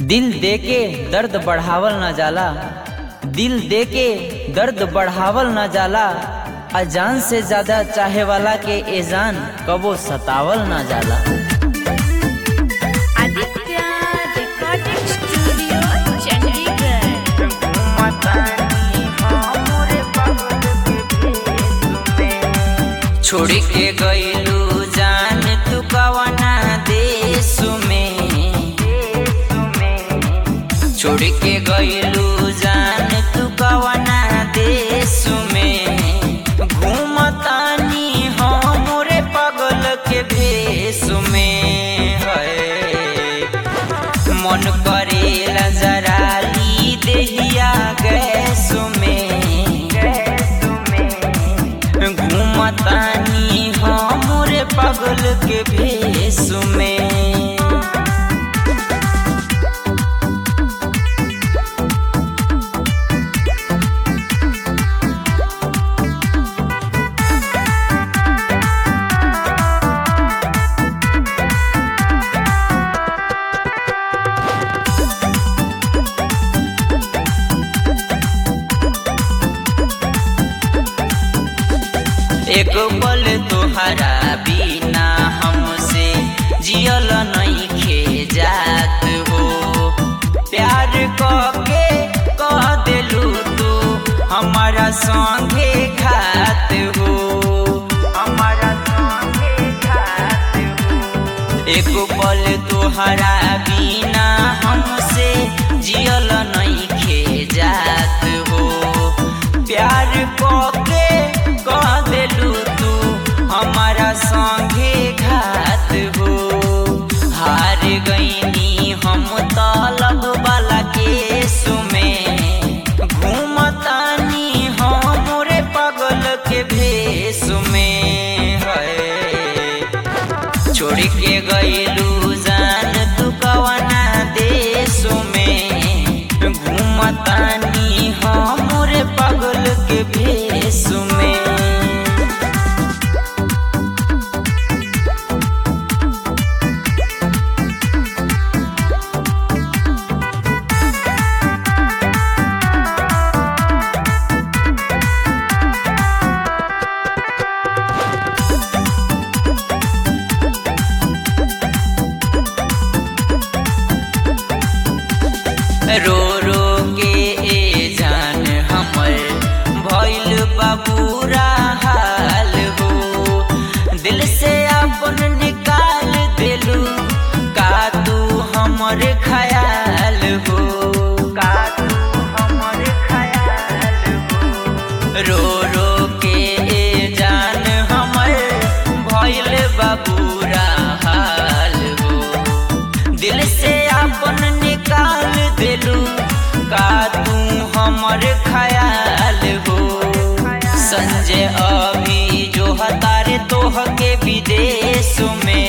दिल दे के दर्द बढ़ावल न जाला दिल दे के दर्द बढ़ावल न जाला अजान से ज्यादा चाहे वाला के एजान कबो सतावल न जाला आदित्य रिकॉर्डिंग स्टूडियो चंडीगढ़ छोड़ के गईलू जान तू कवना देश में छोड़ के गईलू जान तू कवना देश में घूमतानी हमरे पगल के भेष में है मन करेला जरा ली देहिया गैस में घूमतानी हमरे पगल के भेष में एक पल तोहरा बिना हमसे जियल नहीं खे जात हो प्यार के कह दिलू तू हमारा संगे खात हो हमारा संगे खात हो एक पल तोहरा बिना हमसे जियल नहीं खे जात हो प्यार के कह दिलू तू हमारा संगे घात हो हार गईनी हम तलब वाला केस में घूमतानी हमरे पगल के भेष में है छोड़ के गईलू जान तू कवना देश में घूमतानी हमरे पगल के भेष में रो रो के ए जान हमर भइल बाबूरा हाल हो दिल से अपन निकाल दिलू का तू हमर ख्याल हो का तू हमर ख्याल हो रो रो के ए जान हमर भइल बाबूरा हाल हो दिल से अपन निकाल दिलू का तू हमर ख्याल हो संजय अभी जो हतारे तोह के विदेश में